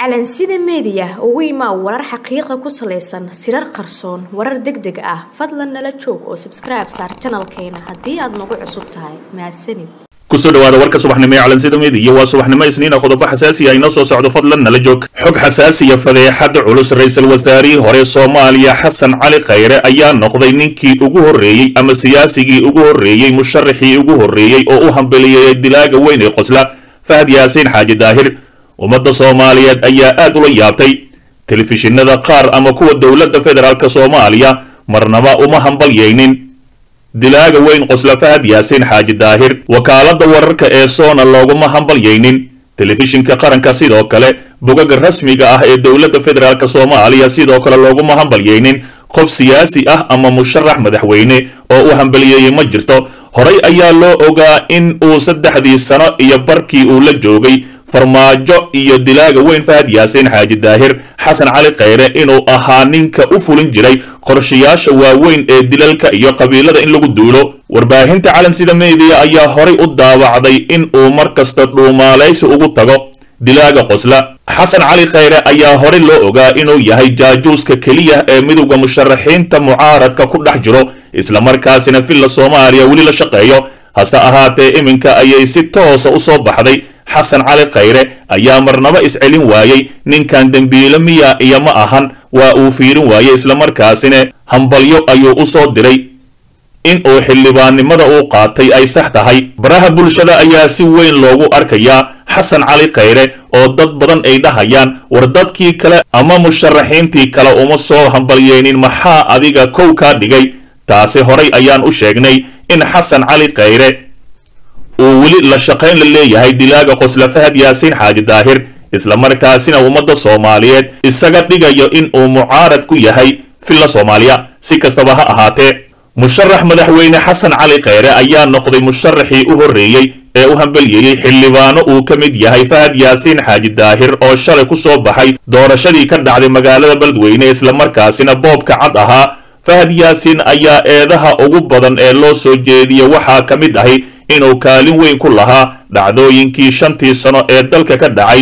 calansida meediya ugu imaa warar xaqiiqa ku salaysan sirar qarsoon warar deg deg ah fadlan nala joog oo sabskribe saar janalkeena haddii aad nagu cusub tahay mahadsanid kusoo dhawaada warka subaxnimo ee calansida meediya waa subaxnimo isniina qodobo xasaasi ah inoo soo socdo fadlan nala joog xog xasaasiya fadeexada culus ra-iisul wasaarihii hore soomaaliya xasan cali khayre ayaa noqday ninkii ugu horreeyey ama siyaasigii ugu horreeyey musharaxii ugu horreeyey oo u hambeliyey dilaaga weyn ee qosla fahad yaasiin xaaji daahir ummadda soomaaliyeed ayaa aad ula yaabtay telefishinada qaar ama kuwa dowladda federaalk soomaaliya marnaba uma hambalyaynin dilaaga weyn qosla fahad yaasiin xaaji daahir wakaaladda wararka ee soona looguma hambalyaynin telefishinka qaranka sidoo kale bogaga rasmiga ah ee dowladda federaalk soomaaliya sidoo kale looguma hambalyaynin qof siyaasi ah ama musharax madaxweyne oo u hambaliyeeyey ma jirto horay ayaa loo ogaa in uu saddexdii sano iyo barkii uu la joogay farmaajo iyo dilaaga weyn fahad yaasiin xaaji daahir xasan cali khayre inuu ahaa ninka u fulin jiray qorshayaasha waaweyn ee dilalka iyo qabiilada in lagu duulo warbaahinta calansida meediya ayaa horay u daawacday in uu mar kasta dhuumaalaysi ugu tago dilaaga qosla xasan cali khayre ayaa horey loo ogaa inuu yahay jaajuuska keliya ee midowda musharaxiinta mucaaradka ku dhex jiro islamarkaasina villa soomaaliya weli la shaqeeyo hase ahaatee iminka ayay si toosa u soo baxday xasan cali khayre ayaa marnaba iscelin waayey ninkan dembiilo miya iyo ma ahan waa uu fiirin waayey islamarkaasina hambalyo ayuu u soo diray in uu xildhibaannimada uu qaatay ay sax tahay baraha bulshada ayaa si weyn loogu arkayaa xasan cali khayre oo dad badan ay dhahayaan war dadkii kale ama musharaxiintii kale uma soo hambalyeynin maxaa adiga kow kaa dhigay taasi horay ayaan u sheegnay in xasan cali khayre uu weli la shaqayn la leeyahay dilaaga qosla fahad yaasiin xaaji daahir islamarkaasina ummadda soomaaliyeed isaga dhigayo in uu mucaarad ku yahay villa soomaaliya si kastaba ha ahaatee musharax madaxweyne xasan cali khayre ayaa noqday musharaxii u horreeyey ee u hambelyeeyey xildhibaano uu ka mid yahay fahad yaasiin xaaji daahir oo shalay ku soo baxay doorashadii ka dhacday magaalada beledweyne islamarkaasina boobka cad ahaa fahad yaasiin ayaa eedaha ugu badan ee loo soo jeediya waxaa ka mid ahi inuu kaalin weyn ku lahaa dhacdooyinkii shantii sano ee dalka ka dhacay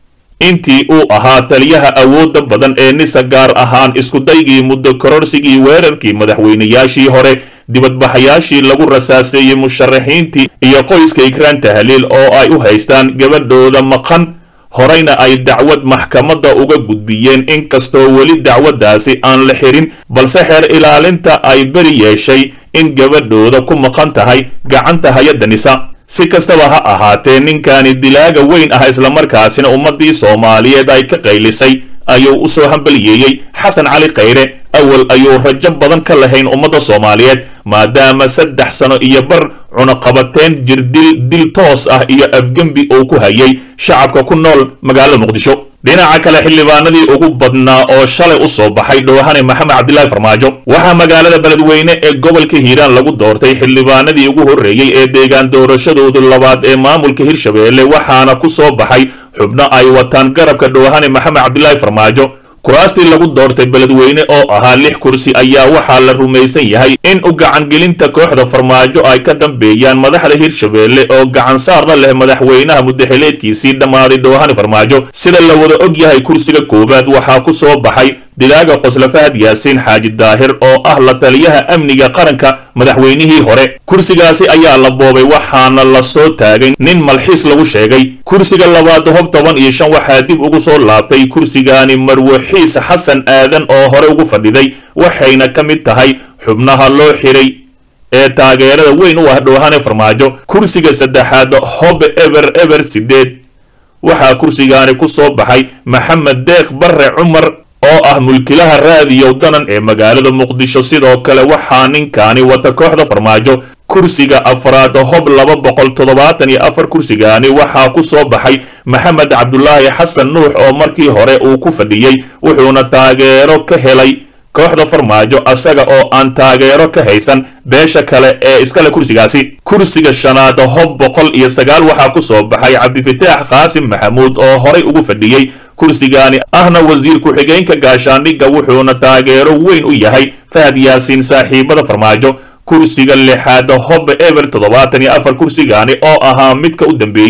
intii uu ahaa taliyaha awoodda badan ee nisa gaar ahaan iskudaygii muddo kororsigii weerarkii madaxweynayaashii hore dibadbaxayaashii lagu rasaaseeyey musharaxiintii iyo qoyska ikraan tahliil oo ay u haystaan gabadhooda maqan horeyna ay dacwad maxkamadda uga gudbiyeen inkastoo weli dacwaddaasi aan la xirin balse xeer ilaalinta ay beri yeeshay in gabadhooda ku maqan tahay gacanta hay-adda nisa si kastaba ha ahaatee ninkani dilaaga weyn ah islamarkaasina ummaddii soomaaliyeed ay ka qaylisay ayuu u soo hambaliyeeyey xasan cali khayre awal ayuu rajo badan ka lahayn ummadda soomaaliyeed maadaama saddex sano iyo bar cunaqabateen jirdil dil toos ah iyo afgembi uu ku hayay shacabka ku nool magaalada muqdisho dhinaca kale xildhibaanadii ugu badnaa oo shalay u soo baxay dhowhane maxamed cabdilaahi farmaajo waxaa magaalada beledweyne ee gobolka hiiraan lagu doortay xildhibaanadii ugu horreeyey ee deegaan doorashadoodu labaad ee maamulka hirshabeelle waxaana ku soo baxay xubno ay wataan garabka dhowhane maxamed cabdilaahi farmaajo kuraastii lagu doortay beledweyne oo ahaa lix kursi ayaa waxaa la rumaysan yahay in u gacangelinta kooxda farmaajo ay ka dambeeyaan madaxda hirshabeelle oo gacansaarna leh madaxweynaha mudaxileedkiisii dhammaaday dhowhane farmaajo sida la wada og yahay kursiga koowaad waxaa ku soo baxay dilaaga qosla fahad yaasiin xaaji daahir oo ah la taliyaha amniga qaranka madaxweynihii hore kursigaasi ayaa la boobay waxaana la soo taagay nin malxiis lagu sheegay kursiga labaad hob toban iyo shan waxaa dib ugu soo laabtay kursigaani marwaxiis xasan aadan oo hore ugu fadhiday waxayna ka mid tahay xubnaha loo xiray ee taageerada weyn u ah dhowhane farmaajo kursiga saddexaad hob eber eber sideed waxaa kursigaani ku soo baxay maxamed deekh barre cumar oo ah mulkilaha raadiyow danan ee magaalada muqdisho sidoo kale waxaa ninkaani wata kooxda farmaajo kursiga afraad hob laba boqol toddobaatan iyo afar kursigaani waxaa ku soo baxay maxamed cabdulaahi xasan nuux oo markii hore uu ku fadhiyey wuxuuna taageero ka helay kooxda farmaajo asaga oo aan taageero ka haysan beesha kale ee iskale kursigaasi kursiga shanaad hob boqol iyo sagaal waxaa ku soo baxay cabdifataax qaasim maxamuud oo horay ugu fadhiyey kursigaani ahna wasiir ku-xigeenka gaashaandhigga wuxuuna taageero weyn u yahay fahad yaasiin saaxiibada farmaajo kursiga lixaad hob eber toddobaatan iyo afar kursigaani oo ahaa midka u dambeeyey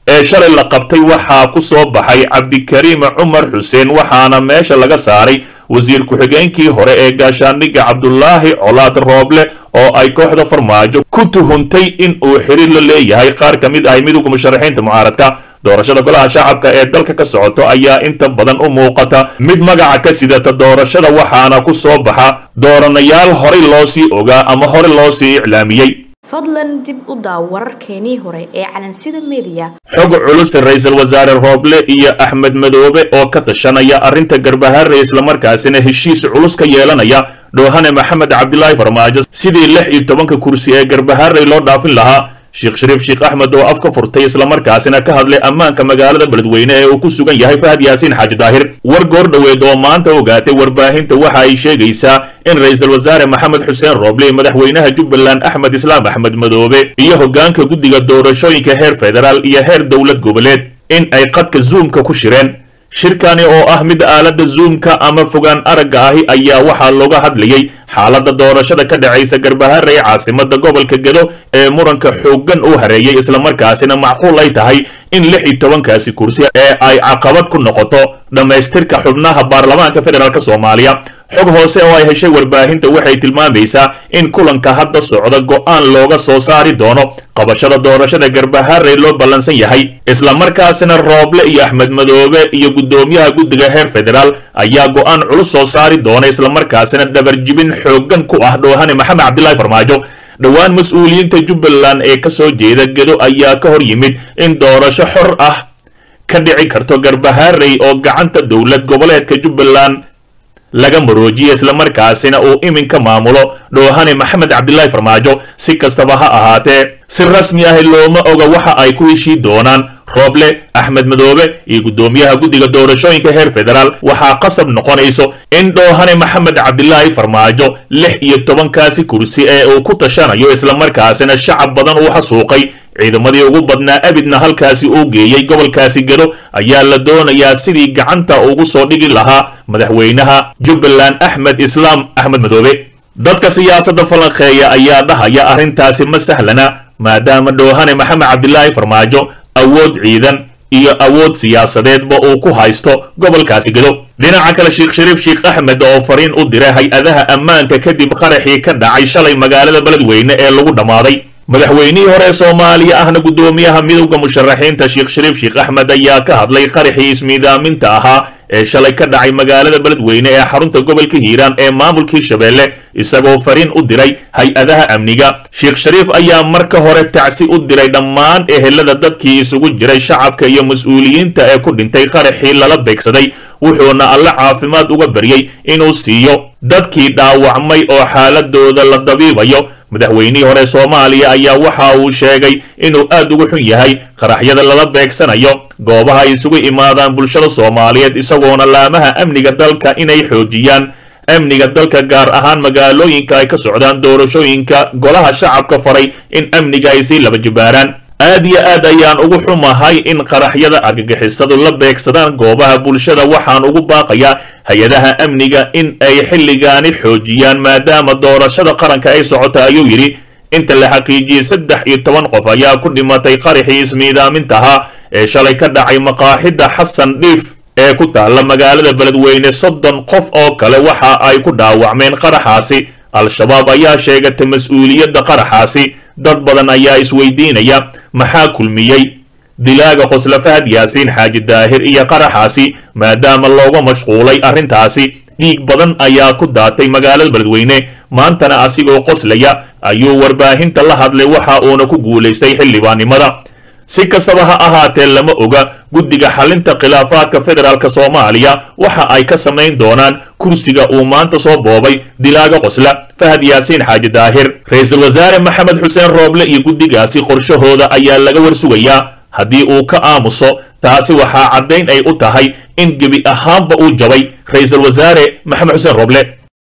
ee shalay la qabtay waxaa ku soo baxay cabdikariim cumar xuseen waxaana meesha laga saaray wasiir ku-xigeenkii hore ee gaashaandhigga cabdulaahi colaad rooble oo ay kooxda farmaajo ku tuhuntay in uu xiriir la leeyahay qaar ka mid ahay midowga musharaxiinta mucaaradka doorashada golaha shacabka ee dalka ka socoto ayaa inta badan u muuqata mid magaca ka sidata doorashada waxaana ku soo baxa dooranayaal horey loo sii ogaa ama horey loo sii iclaamiyey fadlan dib u daaw wararkeenii hore ee calansida mediya xog culus ra-iisul wasaare rooble iyo axmed madoobe oo ka tashanaya arrinta garbaharre islamarkaasina heshiis culus ka yeelanaya dhoohane maxamed cabdilaahi farmaajo sidii lix iyo tobanka kursi ee garbaharrey loo dhaafin lahaa sheekh shariif sheekh axmed oo af ka furtay islamarkaasina ka hadlay ammaanka magaalada beledweyne ee uu ku sugan yahay fahad yaasiin xaaji daahir war goor dhoweed oo maanta ogaatay warbaahinta waxa ay sheegaysaa in ra-iisul wasaare maxamed xuseen rooble iyo madaxweynaha jubbaland axmed islaam axmed madoobe iyo hoggaanka guddiga doorashooyinka heer federaal iyo heer dowlad goboleed in ay qadka zuumka ku shireen shirkani oo ah mid aaladda zuumka ama fogaan aragga ahi ayaa waxaa looga hadlayay xaaladda doorashada ka dhacaysa garbaharre ee caasimada gobolka gedo ee muranka xooggan u hareeyay islamarkaasina macquul ay tahay in lix iyo tobankaasi kursi ee ay caqabad ku noqoto dhammaystirka xubnaha baarlamaanka federaalk soomaaliya xog hoose oo ay heshay warbaahinta waxay tilmaamaysaa in kulanka hadda socda go'aan looga soo saari doono qabashada doorashada garbaharey loo ballansan yahay islamarkaasina rooble iyo axmed madoobe iyo guddoomiyaha guddiga heer federaal ayaa go'aan culus soo saari doona islamarkaasina dhabarjibin xooggan ku ah dhoohane maxamed cabdilaahi farmaajo dhowaan mas-uuliyiinta jubbaland ee ka soo jeeda gedo ayaa ka hor yimid in doorasho xor ah ka dhici karto garbaharey oo gacanta dowlad goboleedka jubbaland laga maroojiye islamarkaasina uu iminka maamulo dhoohane maxamed cabdilaahi farmaajo si kastaba ha ahaatee si rasmi ah looma oga waxa ay ku heshii doonaan rooble axmed madoobe iyo guddoomiyaha guddiga doorashooyinka heer federaal waxaa qasab noqonayso in dhoohane maxamed cabdilaahi farmaajo lix iyo tobankaasi kursi ee uu ku tashanayo islamarkaasina shacab badan uu xasuuqay ciidamadii ugu badnaa abidna halkaasi uu geeyey gobolkaasi gedo ayaa la doonayaa sidii gacanta ugu soo dhigi lahaa madaxweynaha jubbaland axmed islaam axmed madoobe dadka siyaasadda falanqeeya ayaa dhahaya arrintaasi ma sahlana maadaama dhoohane maxamed cabdilaahi farmaajo awood ciidan iyo awood siyaasadeedba uu ku haysto gobolkaasi gedo dhinaca kale sheekh shariif sheekh axmed oo fariin u diray hay-adaha ammaanka kadib qaraxii ka dhacay shalay magaalada beledweyne ee lagu dhammaaday madaxweynihii hore soomaaliya ahna guddoomiyaha midowda musharaxiinta sheekh shariif sheekh axmed ayaa ka hadlay qaraxii ismiidaaminta ahaa ee shalay ka dhacay magaalada beledweyne ee xarunta gobolka hiiraan ee maamulkii shabeelle isagoo fariin u diray hay-adaha amniga sheekh shariif ayaa marka hore tacsi u diray dhammaan ehelada dadkii isugu jiray shacabka iyo mas-uuliyiinta ee ku dhintay qaraxii lala beegsaday wuxuuna alle caafimaad uga baryey inuu siiyo dadkii dhaawacmay oo xaaladooda la dabiibayo madaxweynihii hore soomaaliya ayaa waxa uu sheegay inuu aad uga xun yahay qaraxyada lala beegsanayo goobaha ay isugu imaadaan bulshada soomaaliyeed isagoona laamaha amniga dalka inay xoojiyaan amniga dalka gaar ahaan magaalooyinka ay ka socdaan doorashooyinka golaha shacabka faray in amniga ay sii laba jibaaraan aad iyo aad ayaan ugu xumahay in qaraxyada argagixisadu la beegsadaan goobaha bulshada waxaan ugu baaqayaa hay-adaha amniga in ay xilligaani xoojiyaan maadaama doorashada qaranka ay socota ayuu yidhi inta la xaqiijiyey saddex iyo toban qof ayaa ku dhimatay qaraxii ismiidaamintahaa ee shalay ka dhacay maqaaxida xasan dhiif ee ku taalla magaalada beledweyne soddon qof oo kale waxa ay ku dhaawacmeen qaraxaasi al-shabaab ayaa sheegatay mas-uuliyadda qaraxaasi dad badan ayaa isweydiinaya maxaa kulmiyey dilaaga qosla fahad yaasiin xaaji daahir iyo qaraxaasi maadaama looga mashquulay arrintaasi dhiig badan ayaa ku daatay magaalada beledweyne maantana asigoo qoslaya ayuu warbaahinta la hadlay waxa uuna ku guulaystay xildhibaannimada si kastaba ha ahaatee lama oga guddiga xalinta khilaafaadka federaalk soomaaliya waxa ay ka samayn doonaan kursiga uu maanta soo boobay dilaaga qosla fahad yaasiin xaaji daahir ra-iisul wasaare maxamed xuseen rooble iyo guddigaasi qorshahooda ayaa laga warsugayaa haddii uu ka aamuso taasi waxaa caddayn ay u tahay in gebi ahaanba uu jabay ra-iisul wasaare maxamed xuseen rooble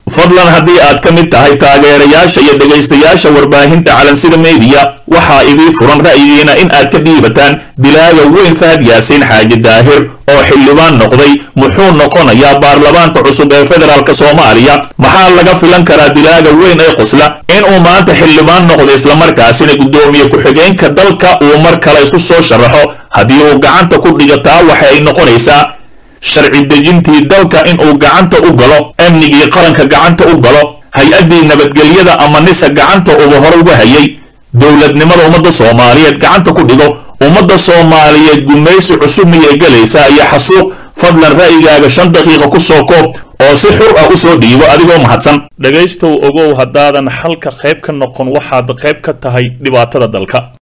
fadlan haddii aad ka mid tahay taageerayaasha iyo dhegaystayaasha warbaahinta calansida meediya waxaa idii furan ra'yigiina in aad ka dhiibataan dilaaga weyn fahad yaasiin xaaji daahir oo xildhibaan noqday muxuu noqonayaa baarlamaanka cusub ee federaalk soomaaliya maxaa laga filan karaa dilaaga weyn ee qosla inuu maanta xildhibaan noqdo islamarkaasina guddoomiye ku-xigeenka dalka uu mar kale isku soo sharaxo haddii uu gacanta ku dhigataa waxa ay noqonaysaa sharci dejintii dalka inuu gacanta u galo amnigii qaranka gacanta u galo hay-addii nabadgelyada ama nisa gacanta uba hore uga hayay dowladnimada ummadda soomaaliyeed gacanta ku dhigo ummadda soomaaliyeed gumaysi cusub miyay gelaysaa iyo xasuuq fadlan ra'yigaaga shan daqiiqa ku soo koob oo si xur ah u soo dhiibo adigoo mahadsan dhegaystow ogow haddaadan xalka qayb ka noqon waxaad qayb ka tahay dhibaatada dalka